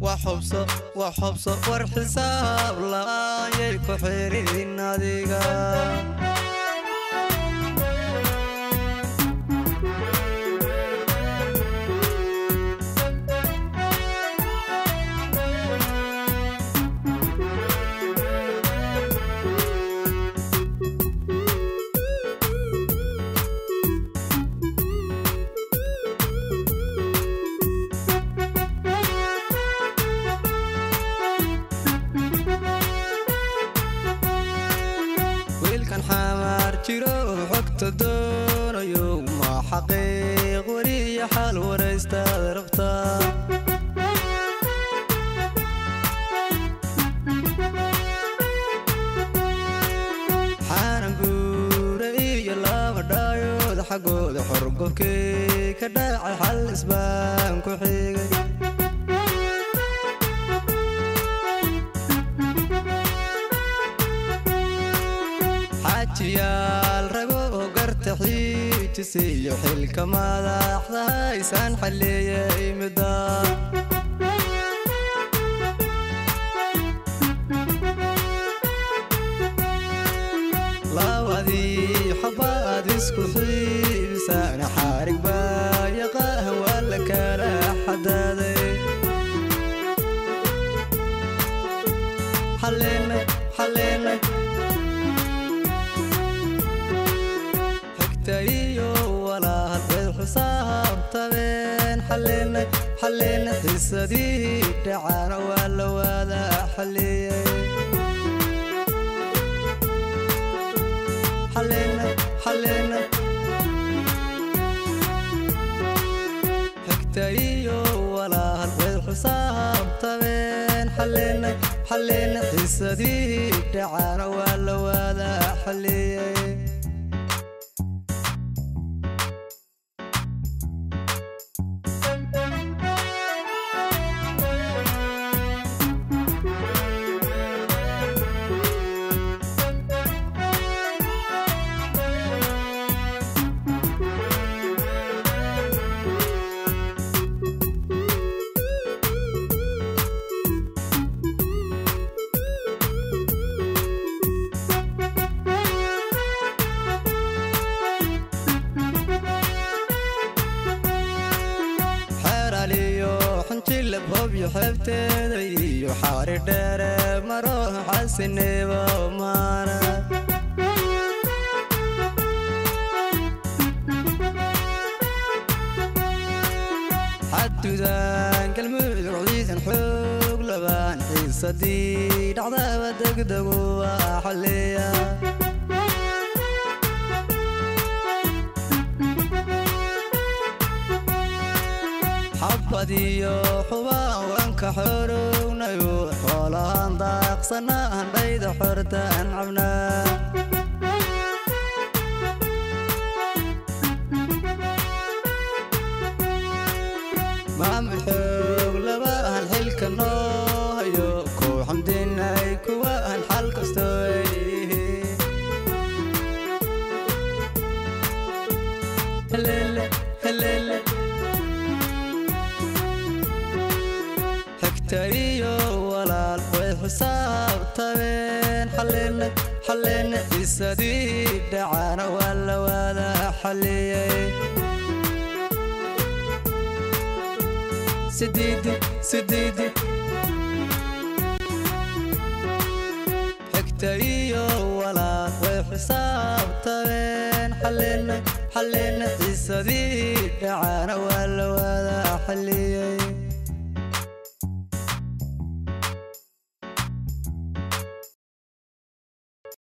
wax hubso wax hubso war xisaab la'aanyay ku xirin adiga wiilkan xamaar jiro xogta doonayo ma xaqiiq weliya xal waraystaad rabtaa xaanan guura iyo laba dhaayood xaggooda xorgobkey ka dhacay xal isbaan ku xigay xaajiyaal rago oo garta xiijisiyo xilka madaxda haysaan xalleeyay midda labadii xabaad isku xiibisaan xaarig baa yaqaan waa la kala xadaaday xalleenay xalleenay xigta iyo walaal bay xisaabtabeen xalleenay xalleenay xisadii dhacana waa la waada xalleeyey xalleenay xalleenay xigta iyo walaal bay xisaabtabeen xalleenay xalleenay xisadii dhacana waa la waada xalleeyey xeeraliyo xunjilab hobyo xeebteeda iyo xaari dheere maro xasineba maana xadudaan galmudug ciidan xoog labaan xiisadii dhacdaba degdegu waa xalleeya xabadiyo xubaan wanka xorownayo xoolahaan daaqsana handhayda xortaan cabnaa maamul xoog labaan xilka noo hayo kow xamdinay kuwaan xal kastoo ay yihiin heleele heleele xigta iyo walaal way xisaabtabeen xalleenay xalleenay xisadii dhacana waa la waada xalleeyey sideedi sideedi xigta iyo walaal way xisaabtabeen xalleenay xalleenay xisadii dhacana waa